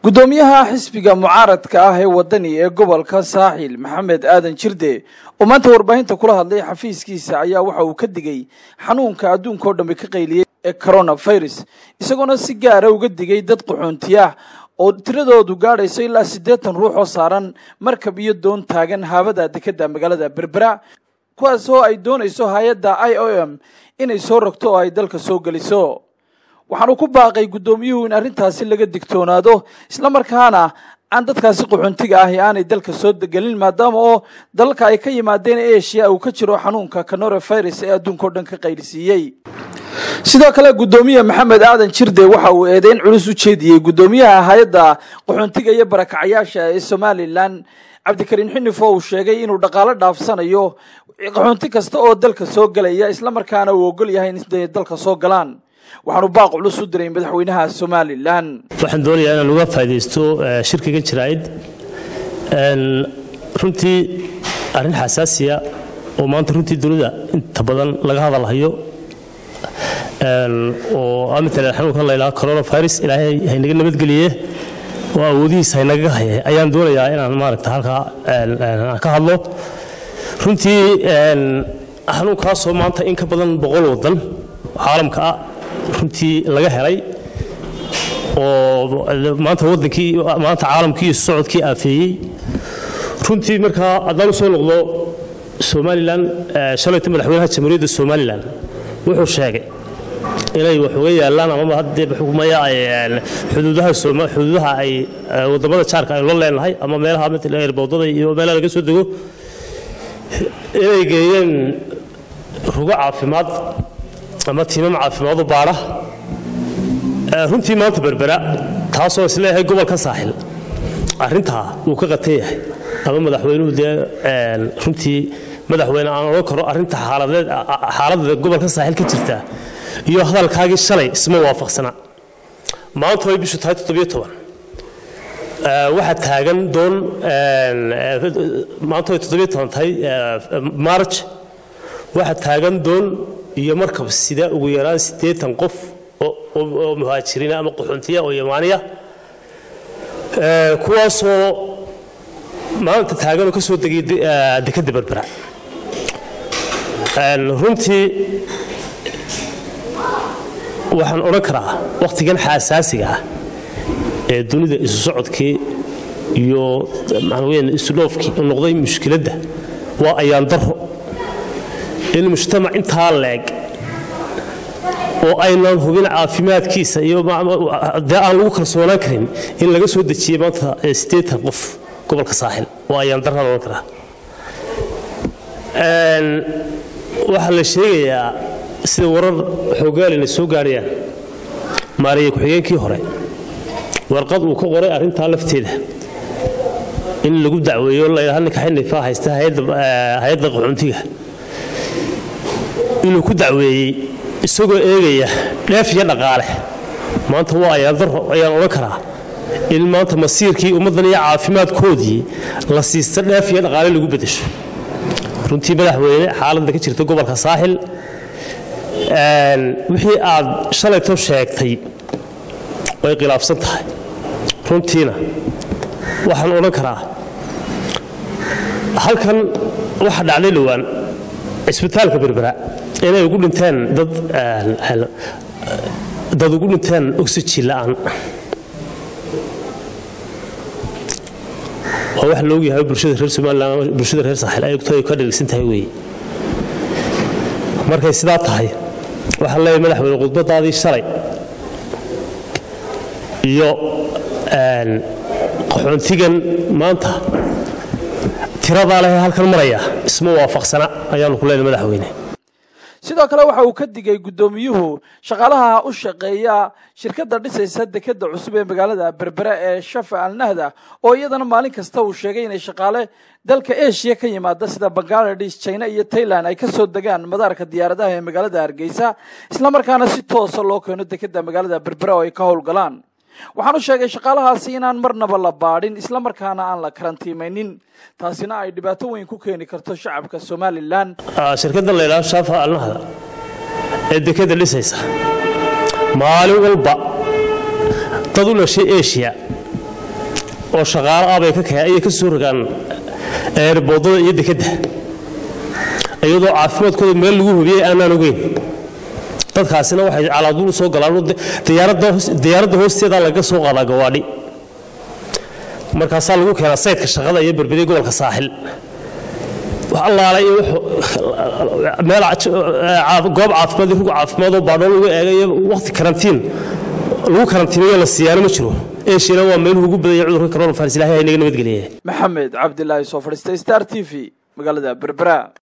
guddoomiyaha xisbiga mucaaradka ah ee wadani ee gobolka saaxil maxamed aadan jirde oo maanta warbaahinta kula hadlay xafiiskiisa ayaa waxa uu ka digay xanuunka adduunka oo dhambe ka qayliyey ee coronavirus isagoona si gaara uga digay dad qaxoontiyaah oo tiradoodu gaadhayso ilaa siddeetan ruux oo saaran markab iyo doon taagan haabada dekedda magaalada berbera kuwaas oo ay doonayso hay-adda i o m inay soo rogto oo ay dalka soo geliso waxaanu ku baaqay guddoomiyuhu in arrintaasi laga digtoonaado islamarkaana aan dadkaasi qaxoontiga ahi aanay dalka soo gelin maadaama oo dalalka ay ka yimaadeen eshiya uu ka jiro xanuunka coronavirus ee adduunka o dhan ka qaylisiiyey sidoo kale guddoomiye maxamed aadan jirde waxa uu eedeyn culus u jeediyey guddoomiyaha hay-adda qaxoontiga iyo barakacyaasha ee somalilan cabdikariin xinif oo uu sheegay inuu dhaqaalo dhaafsanayo qaxoonti kasta oo dalka soo gelaya islamarkaana uu ogol yahay in dalka soo galaan waxaanu baaq culus u diray madaxweynaha somalilan waxaan doonayaa inaan uga faa'idaysto shirkiga jiraa'id runtii arrin xasaasiya oo maanta runtii dunida inta badan laga hadalhayo oo matalan xanuunkan la yidhaha coronavirus ilaahay haynaga nabadgeliye oo awoodihiisa haynaga haya ayaan doonayaa inaan maaragta halkaa aan ka hadlo runtii xanuunkaasoo maanta in ka badan boqol waddan caalamka ah runtii laga helay oo maanta wadankii maanta caalamkii iyo socodkii aafeeyey runtii markaa haddaan u soo noqdo somalilan shalayta madaxweynaha jamhuuriyadda somalilan wuxuu sheegay inay wax uga yaalaan amaba haddee xukumaya xuduudaha xuduudaha ay wadamada jaarka aynu la leenahay ama meelaha matala eerboodada iyo meelaha laga soo dego inay geeyeen rugo caafimaad ama tiimam caafimaadu baadha runtii maanta berbera taasoo isleeyahay gobolka saaxil arrintaa wuu ka qatan yahay ama madaxweynuhu dee runtii madaxweyne aan odhan karo arrinta xaaladda gobolka saaxil ka jirta iyo hadalkaagii shalay isma waafaqsana maanta way bishu tahay toddobiyo toban waxaa taagan doon maanta way toddobiyo toban tahay marj waxaa taagan doon iyo markab sida ugu yaraan siddeetan qof oo muhaajiriina ama qaxoontiya oo yamaaniya kuwaasoo maanta taaganoo ka soo degay dekedda berbera runtii waxaan odhan karaa wakhtigan xaasaasiga ah ee dunida isu socodkii iyo maxaan isudhoofkii noqday mushkiladda waa ayaan daro in mujtamac intaa leeg oo aynaan hubin caafimaadkiisa iyo dee aan lagu kalsoonaan karin in laga soo dejiyey maanta siddeetan qof gobolka saaxil waa ayaan daraan odhan karaa waxaa la sheegayaa sida warar xoogaalina soo gaadhayaan maariya ku-xigeenkii hore warqad uu ka qoray arrintaa lafteeda in lagu dacweeyo layidhaha ninka xinifaa haysta hay-adda qaxoontiga inuu ku dacweeyey isagoo eegaya dheef iyo dhaqaale maanta waa ayaan daro ayaan odhan karaa in maanta masiirkii ummaddan iyo caafimaadkoodii la siista dheef iyo dhaqaale lagu beddesho runtii madaxweyne xaaladda ka jirta gobolka saaxil wixii aad shalayto sheegtay way khilaafsan tahay runtiina waxaan odhan karaa halkan waxa dhacday dhowaan cisbitaalka berbera inay ugu dhinteen dad dad ugu dhinteen oxygen la'aan waa wax la ogyahay bulshada reer somaliland ama bulshada reer saaxil ay ogtahay ka dhegeysan tahay weeye markay sidaa tahay waxaan leeyahay madaxweyne khudbadaadii shalay iyo qaxoontigan maanta tiradaa leh halkan maraya isma waafaqsana ayaanu ku leenahay madaxweyne sidoo kale waxa uu ka digay guddoomiyuhu shaqaalaha u shaqeeya shirkadda dhisaysa dekedda cusub ee magaalada berbera ee shafa alnahda oo iyadana maalin kasta uu sheegay inay shaqaale dalka eshiya ka yimaada sida bangaladesh china iyo tailand ay ka soo degaan madaarka diyaaradaha ee magaalada hargeysa islamarkaana si toosa loo keeno dekedda magaalada berbera oo ay ka howlgalaan waxaanu sheegay shaqaalahaasi inaan marnaba la baadhin islamarkaana aan la karantiimaynin taasina ay dhibaato weyn ku keeni karto shacabka somalilan shirkadda la yidhaha shaafa alnahda ee dekeda dhisaysa maalin walba dad u dhashay eshiya oo shaqaalo ah bay ayay ka soo rogaan boodada iyo dekedda iyadoo caafimaadkooda meel lagu hubiyey aanaan ogeyn dadkaasina waxay calaaduul soo galaan diyaaradda hoosteeda laga soo qaadaa gawaadhi markaasaa lagu keenaa saydka shaqada iyo berberiya gobolka saaxil allaala iyo meel goob caafimaad rug caafimaad oo baadhoo lagu eegayo waqti karantiin lagu karantiinayo la siiyaano ma jiro eeshina waa meeluhu ugu badaya cudurka coronavirus ilahay inaga nabadgeliye maxamed cabdilaahi soo fadhiistay star t v magaalada berbera